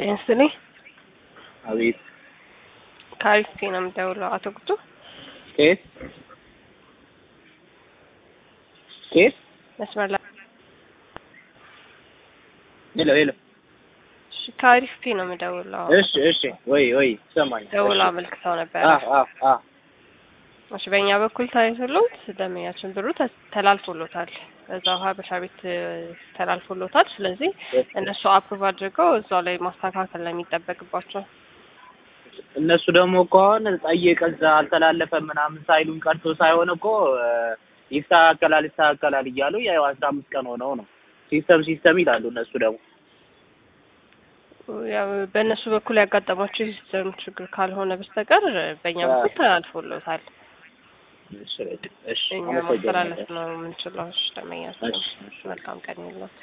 ጤንስኔ አቤት ከአሪፍ ነው የምደውለው። አቶ ጉቱ ከየት ከየት? መስመር ላይ ሄሎ ሄሎ። እሺ፣ ከአሪፍ ነው የምደውለው። እሺ እሺ። ወይ ወይ ሰማኝ። ደውሎ አመልክተው ነበረ። አ አ አ እሺ፣ በእኛ በኩል ታይቶሎት ደመኛችን ብሩ ተ- ተላልፎሎታል። እዛው ሀበሻ ቤት እ፣ ተላልፎሎታል። ስለዚህ እነሱ አፕሩቭ አድርገው እዛው ላይ ማስተካከል ነው የሚጠበቅባቸው። እነሱ ደግሞ እኮ አሁን ጠየቀ እዛ አልተላለፈም ምናምን ሳይሉን ቀርቶ ሳይሆን እኮ እ፣ ይስተካከላል ይስተካከላል እያሉ ያው አስራ አምስት ቀን ሆነው ነው ሲስተም ሲስተም ይላሉ እነሱ ደግሞ ያው በእነሱ በኩል ያጋጠማቸው የሲስተም ችግር ካልሆነ በስተቀር በእኛ በኩል ተላልፎሎታል። እሺ እሺ እኛ አመሰግናለሁ። ማስተላለፍ ነው የምንችለው። እሺ፣ ደመኛችን እሺ፣ እሺ። መልካም ቀን ይለት